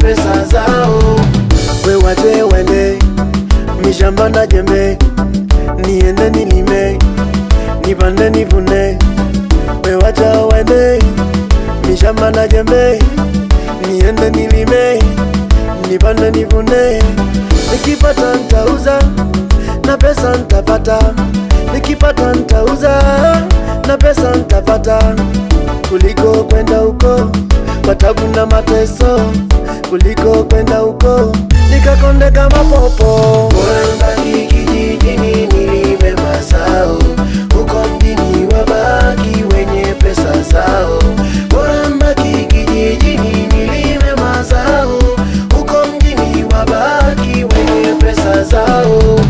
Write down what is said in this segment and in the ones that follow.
pesa zao. We wache wende mishamba na jembe, niende nilime, nipande nivune. We wacha wende mishamba na jembe, niende nilime, nipande nivune. Nikipata ntauza na pesa ntapata, nikipata ntauza na pesa ntapata, kuliko kwenda huko kwa tabu na mateso, kuliko kwenda huko nikakonde kama popo. Bora nibaki kijijini nilime mazao, huko mjini wabaki wenye pesa zao. Bora nibaki kijijini nilime mazao, huko mjini wabaki wenye pesa zao.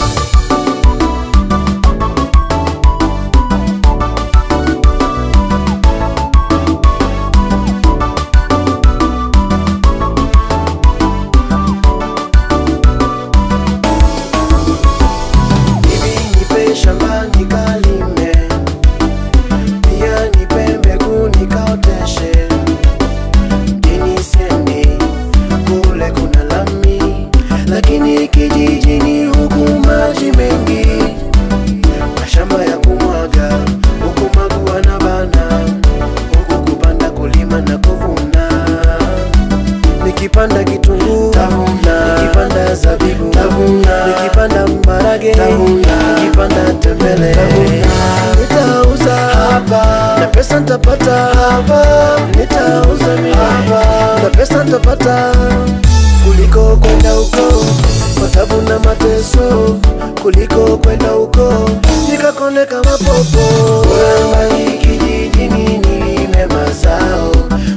Hivi nipe shamba nikalime, pia nipe mbegu nikaoteshe. Mjini siendi, kule kuna lami, lakini kijijini huku maji mengi, mashamba ya kumwaga, huku magua na bana, huku kupanda kulima na kuvuna nikipanda kitunguu tavuna, nikipanda zabibu tavuna, nikipanda mbarage tavuna, nikipanda tembele tavuna, nitauza hapa na pesa nitapata hapa, nitauza mimi hapa na pesa nitapata, kuliko kwenda huko kwa tabu na mateso, kuliko kwenda huko nikakone kama popo. Bora nibaki kijijini nilime mazao,